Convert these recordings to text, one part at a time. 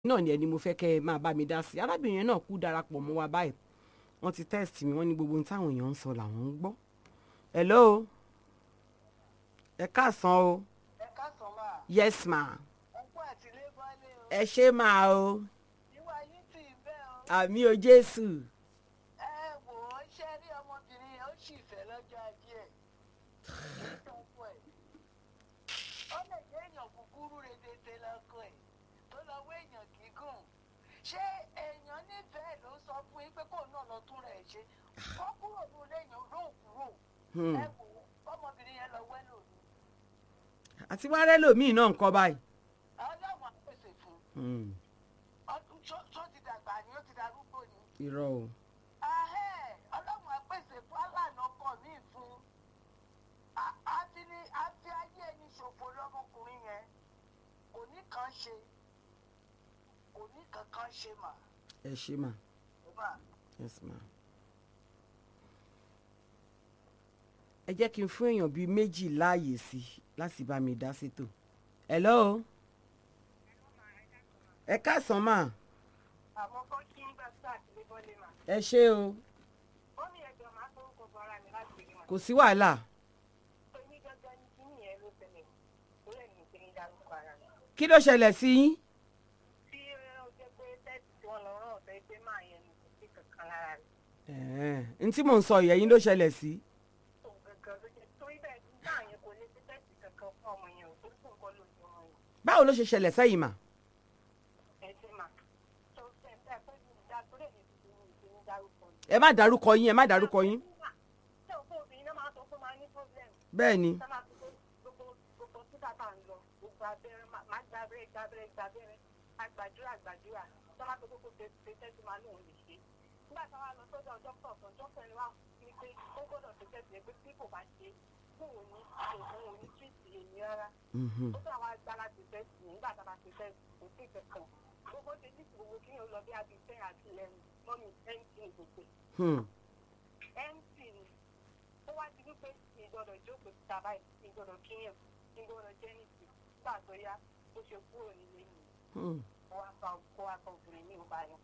náà ni ẹni mo fẹ́ kẹ́ ẹ máa bá mi dá sí arábìnrin yẹn náà kú darapọ̀ mọ́ wa báyìí wọ́n ti test mi wọ́n ní gbogbo ohun táwọn èèyàn ń sọ làwọn ń gbọ́ hello ẹ káàsán o ẹ káàsán máa yes ma ọkọ àti ilé bọ́lé o ẹ ṣé máa o ìwà yín tì í bẹ́ẹ̀ o àmì o jésù ẹ wò ó ṣe rí ọmọbìnrin yẹn ó sì fẹ́ lọ́jọ́ ajé ẹ̀ kì í tọ́kọ ẹ̀ ó lè jẹ́ èèyàn kúkúrú redete lọ́kọ ẹ̀ tó lọ wé èèyàn gígùn ṣé èèyàn nífẹ̀ẹ́ ló sọ fún yín pé kóun náà lọ tún rẹ̀ ṣe kó kúrò ní ilé èèyàn ló kúrò Hmm. ẹ wò ó ọmọbìnrin yẹn lọ wẹ́lò ní àti wá rẹ́ lòmíì náà ń kọ́ báyìí ọlọ́run á pèsè fún un Hmm. ọdún tó- tó ti dàgbà ni ó ti darúgbó ni. irọ́ o Ahẹ́, ọlọ́run àpèsè fún aláàánú ọkọ mi fún A- àti ní àti ayé ẹni ṣòfò lọ́mọkùnrin yẹn kò ní kan ṣe kò ní kankan ṣe mà ẹ ṣé ma mà yes ma. ẹ jẹ́ kí n fún èèyàn bíi méjì láàyè sí i láti bá mi dá sétò hello ẹ káàsán mà àwọn kan kí ń gbà sí àtìlẹ́ bọ́lé mà ẹ ṣé o ó ní ẹjọ́ máa tó ń kọ bọ́ra mi láti rí mà kò sí wàhálà èmi gangan ní kí nìyẹn ló ṣẹlẹ̀ ó lè ní kí n dárúkọ ara mi kí ló ṣẹlẹ̀ sí yín tí ó jẹ́ pé tẹ́sì tí wọ́n lọ rán ọ̀sẹ̀ pé máa yẹn ní kò sí kankan lára rẹ̀ ẹ̀ẹ́n n tí mò ń sọ ìyẹn yín ló ṣẹlẹ̀ sí òun gangan ló jẹ́ torí bẹ́ẹ̀ nígbà yẹn kò lè ṣe tẹ́sì kankan fún ọmọ yẹn ò torí kò ń kọ́ lójú ọmọ yẹn. báwo ló ṣe ṣẹlẹ̀ sẹ́yìn mà ẹsẹ̀ mà tó ṣe ẹ pé ní ìdá tó lè ní ìdí ní ìdí ní dárúkọ ni. ẹ má dárúkọ yín ẹ má dárúkọ yín ṣé òkú obìnrin náà máa sọ pé máa ní problem bẹ́ẹ̀ ni ṣé máa fi pé gbogbo gbogbo títà tá à ń lọ gbogbo abẹ́rẹ́ má- má gba abẹ́rẹ́ gba abẹ́rẹ́ gba abẹ́rẹ́ àgbàdúrà àgbàdúrà ṣé máa fi gbogbo ṣe tẹ́sí máa lóun lè ṣe. nígbà táwa lọ sọ́dọ̀ dókítà kan dókítà ni wà ní pé ó gbọ́dọ̀ ṣe tẹ́sí ẹ pé tí kò bá ṣe fún òun ní òun ò ní tíìtì èmi rárá Mhm. ó sọ àwọn agbára ti fẹ́ sí nígbà tá a bá ti fẹ́ kò sí kankan gbogbo ṣe ní gbogbo kí yóò lọ bí abi ten àti eleven mọ́mí mt ní gbogbo Hmm. mt ni ó wá di wípé mi gbọ́dọ̀ jókòó síta báyìí mi gbọ́dọ̀ kíyàn mi gbọ́dọ̀ jẹ́ nìsí nígbà tó yá ó ṣe kúrò nílé mi Hmm. ó wá fa kó wá fa obìnrin ní ìbá yẹn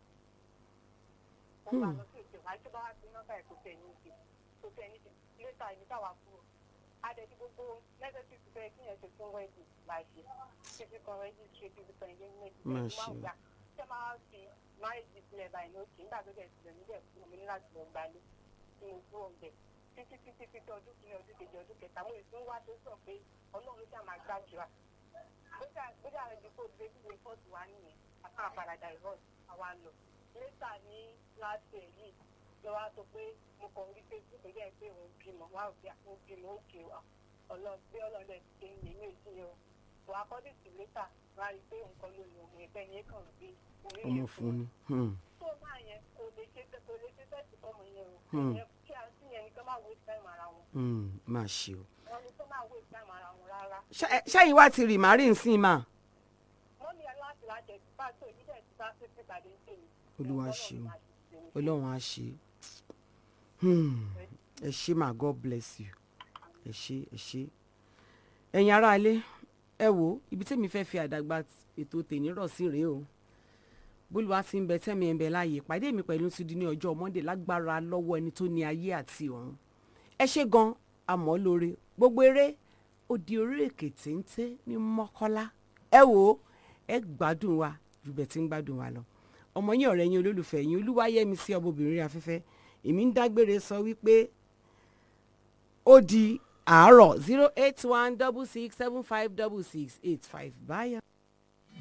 ó wá lọ sí òkè wájú bá wá sí nọ́mbà ẹ̀ kò tẹ̀ ní ìdí kò tẹ̀ ní ìdí lẹ́tà ìbí táwa kúrò adẹ̀tí gbogbo nẹ́sẹ̀sì ti fẹ́ kí yẹn ṣe fún wẹ́ẹ̀dì láì ṣe fífi kan wẹ́ẹ̀dì ṣe fífi kan engagement Má ẹ̀ ṣe. máa ń gbà ṣé máa fi máìjì sílẹ̀ báyìí ní òkè nígbà tó dẹ̀ sílẹ̀ níbẹ̀ fún mi ní láti lọ gbalé tí mo kúrò ń bẹ̀ títí títí títí ọdún kìíní ọdún kejì ọdún kẹta mo ìsún wá tó sọ pé ọlọ́run ló ṣáà máa gbàdúrà bóyá rẹ̀ di kó gbé gbígbé fọ́ọ̀tù wá nìyẹn àtàn àpàdàdà ìrọ́ọ̀tù àwa lọ lẹ́tà ní láti ẹ̀ yìí lọ wá sọ pé mo kàn rí facebook jẹ́ pé òun bímọ wá òbí àwọn bímọ òkè wa ọlọ́ọ̀gbé ọlọ́ọ̀dẹ ti ṣe ń lè ní òsì yẹn o wà á kọ́ dìtì lẹ́tà wá rí i pé nǹkan ló lò wọ́n ẹgbẹ́ yẹn kàn gbé orí ọmọ yẹn fún ni Hmm. tó máa yẹn kò lè ṣe kò lè ṣe tẹ́sí fọmọ yẹn o Hmm. Ìyẹn kí a sí yẹn ni kí wọ́n máa waste time ara wọn Hmm. má ṣe o wọn ni kí wọ́n máa waste time ara wọn rárá Ṣé- ṣẹ́yìn wá ti rì márì nsìn mà wọ́n ní aláàtì láti ẹ̀sìn bá tó ìdílé ti bá sí ìpàdé ń tèmi Olúwa Ọlọ́run ṣeun. máa ṣe tèmi. ọlọ́run á ṣe Hmm. ẹ ṣé mà god bless you ẹ ṣé ẹ ṣé ẹ̀yin aráalé ẹ wò ibi tẹ́mi fẹ́ fi àdàgbà ètò tèmi rọ̀ sí rèé o bólúwa ti ń bẹ tẹ́mi ẹ̀ ń bẹ láàyè ìpàdé mi pẹ̀lú ti di ní ọjọ́ monday lágbára lọ́wọ́ ẹni tó ní ayé àti ọ̀run ẹ ṣé gan àmọ́ lóore gbogbo eré ó di orí èkè téńté ní mọ́kọ́lá ẹ wò ó ẹ gbádùn wa ju bẹ́ẹ̀ tí ń gbádùn wa lọ ọmọ yín ọ̀rẹ́ yín olólùfẹ́ yín olúwayẹmí sí ọmọbìnrin afẹ́fẹ́ èmi ń dágbére sọ wípé ó di àárọ̀ zero eight one double six seven five double six eight five báyà.